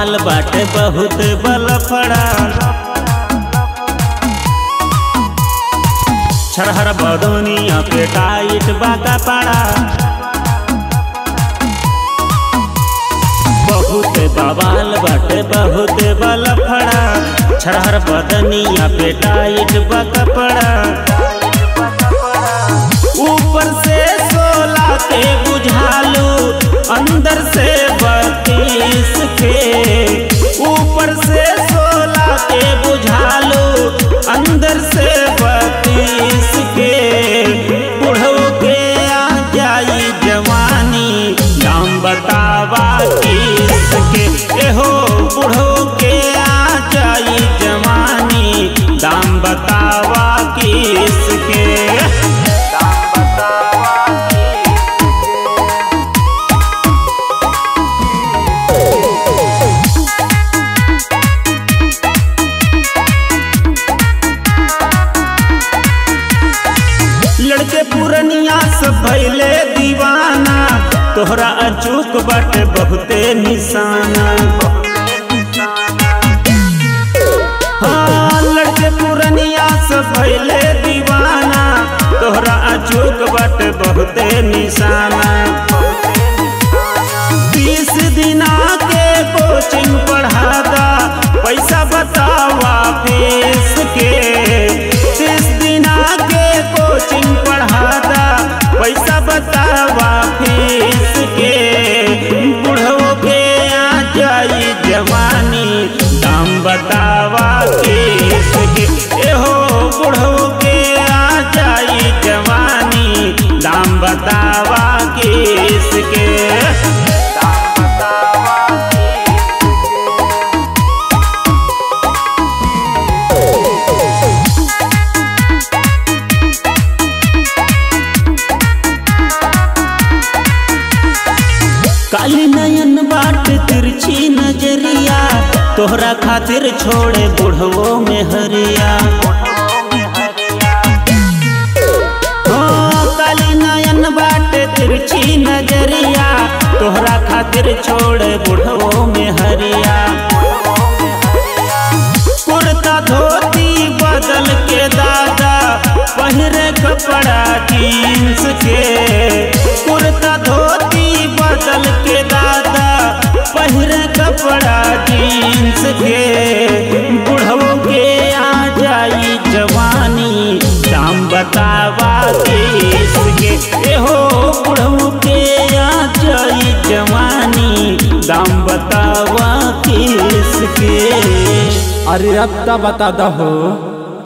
बवाल बाटे बहुत बलफड़ा छरहर बदनिया पे टाइट बाका पड़ा बहुत बवाल बाटे बहुत बलफड़ा छरहर बदनिया पे टाइट बाका पड़ा ऊपर से सोला के बुझालू अंदर से बत्तीस के ऊपर से सोला के बुझालू अंदर से बत्तीस के बुढ़ो के आ जाई जवानी दाम बतावा किस के एहो बुढ़ो के आ जाई जवानी दाम बतावा किस के लड़के पुरनिया से भैले दीवाना तोहरा अचूक बाटे बहुते निशाना हाँ लड़के पुरनिया से भैले दीवाना तोहरा अचूक बाटे बहुते निशाना बीस दिना के कोचिंग पढ़ादा पैसा बतावा फीस के तीस दिना के कोचिंग पढ़ादा पैसा बतावा फीस के बुढ़ो के आ जाई जवानी दाम बतावा किस के एहो बुढ़ो के आ जाई जवानी दाम बतावा किस के काली नयन बाट तिरछी नजरिया तोहरा खातिर छोड़े बुढ़वो में हरिया हाँ, काली नयन बाट तिरछी नजरिया तोहरा खातिर छोड़े बुढ़वो में हरिया कुर्ता धोती बदल के दादा पहिरे कपड़ा जींस के कुर्ता धोती बदल के दादा पहिरे कपड़ा जींस के बुढ़वो के आ जाई जवानी दाम बतावा किस के एहो बुढ़वो के आ जाई जवानी दाम बतावा किस के अरे अब तो बता दहो